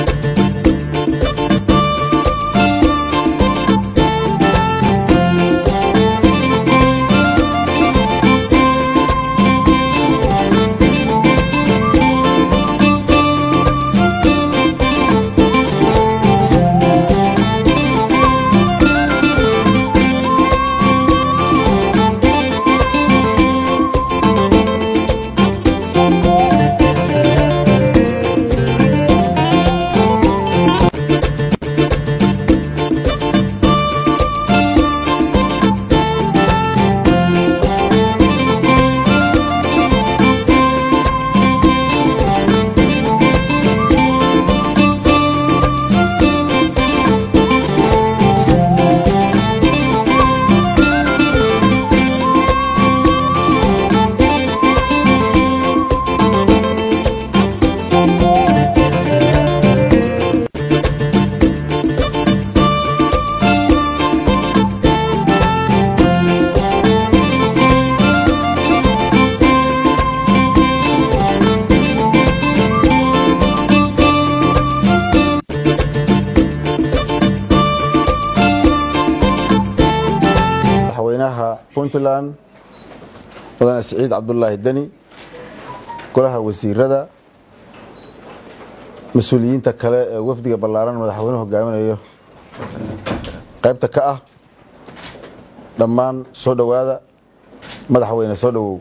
madaxweynaha puntland mudane siciid cabdulaahi deni golaha wasiirada mas-uuliyiinta kale ee wafdiga ballaaran madaxweynuhu hogaaminayo qaybta ka ah dhammaan soo dhowaada madaxweyne soo dhowow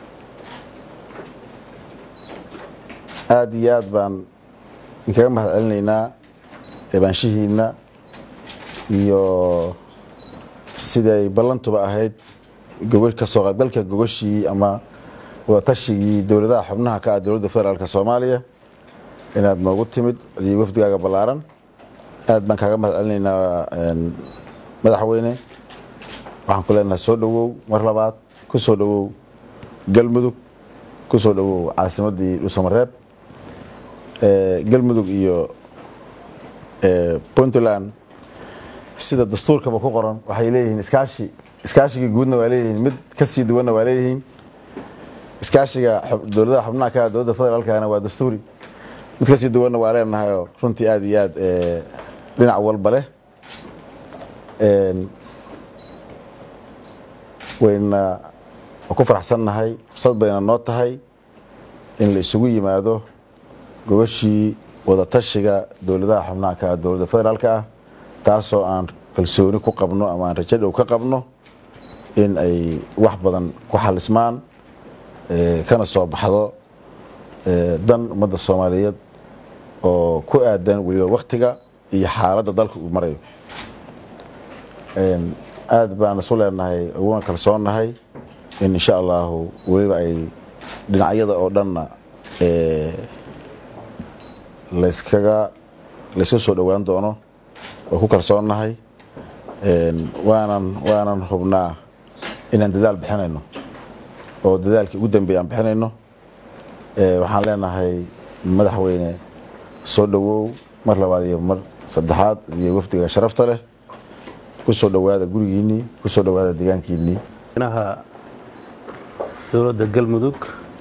aada iyo aad baan inkaga mahad celinaynaa eebaanshihiina iyo siday ballantuba ahayd kasoo qaybgalka gogashii ama wadatashyigii dowladaha xubnaha ka ah dowladda federaalk soomaaliya inaad noogu timid iyo wafdigaaga ballaaran aad baan kaaga mahad celinaynaa madaxweyne waxaan ku leenahay soo dhowow mar labaad ku soo dhowow galmudug ku soo dhowow caasimaddii dhuusamareeb galmudug iyo puntland sida dastuurkaba ku qoran waxay leeyihiin iskaashi iskaashigii guudna waa leeyihiin mid kasii duwanna waa leeyihiin iskaashiga dowladaha xubnaha ka dowladda federaalkana waa dastuuri mid kasii duwanna waa leenahayoo runtii aada iyo aad dhinac walba leh wayna ku faraxsannahay fursad bayna noo tahay in la isugu yimaado gobashii wadatashiga dowladaha xubnaha ka ah dowladda federaalk ah taasoo aan kalsooni ku qabno ama aan rajo dhow ka qabno in ay wax badan ku xalismaan kana soo baxdo dan ummadda soomaaliyeed oo ku aadan weliba waktiga iyo xaaladda dalka uu marayo aad baan isu leenahay uguna kalsoonnahay in insha allahu weliba ay dhinacyada oo dhanna layskaga layska soo dhowaan doono waa ku kalsoonnahay waanan waanan hubnaa inaan dadaal bixinayno oo dadaalkii ugu dambeeya aan bixinayno waxaan leenahay madaxweyne soo dhowow mar labaad iyo mar saddexaad iyo wafdiga sharafta leh ku soo dhowaada gurigiinnii ku soo dhowaada deegaankiinnii madaxweynaha dowladda galmudug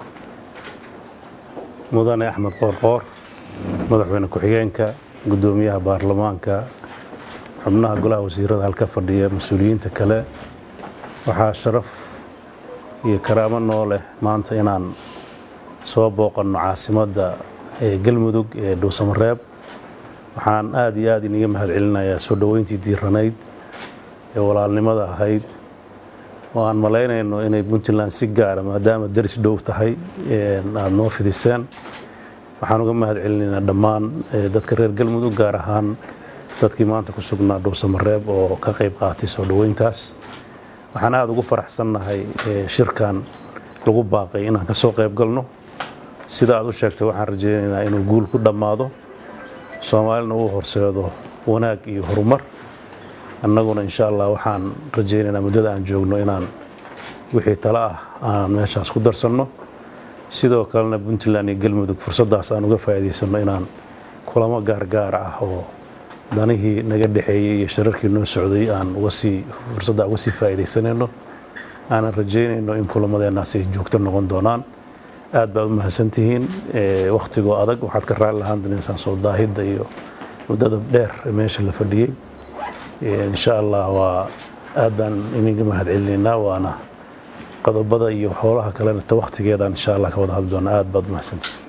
mudane axmed qoorqoor madaxweyne ku-xigeenka guddoomiyaha baarlamaanka xubnaha golaha wasiirada halka fadhiya mas-uuliyiinta kale waxaa sharaf iyo karaamo noo leh maanta inaan soo booqanno caasimadda ee galmudug ee dhuusamareeb waxaan aada iyo aad iniga mahad celinayaa soo dhoweyntii diiranayd ee walaalnimada ahayd oo aan malaynayno inay puntland si gaara maadaama daris dhow tahay aada noo fidiseen waxaan uga mahad celinaynaa dhammaan dadka reer galmudug gaar ahaan dadkii maanta ku sugnaa dhuusamareeb oo ka qayb qaatay soo dhoweyntaas waxaan aada ugu faraxsannahay shirkan lagu baaqay inaan ka soo qayb galno sida aad u sheegtay waxaan rajaynaynaa inuu guul ku dhammaado soomaalina uu horseedo wanaag iyo horumar annaguna insha allah waxaan rajaynaynaa muddada aan joogno inaan wixii tale ah aan meeshaas ku darsanno sidoo kalena puntland iyo galmudug fursaddaas aan uga faa'iidaysanno inaan kulamo gaargaar ah oo danihii naga dhexeeyey iyo shararkii noo socday aan uga sii fursadda uga sii faa'iidaysanayno aanan rajaynayno in kulamadeennaas ay joogto noqon doonaan aad baad u mahadsantihiin wakhtigoo adag waxaad ka raali lahaan danaysaan soo daahidda iyo muddada dheer ee meesha la fadhiyey insha allah waa aad baan idinka mahad celinaynaa waana qodobada iyo xoolaha kalena ta wakhtigeedaan insha allah ka wada hadli doonaa aad baad u mahadsantihiin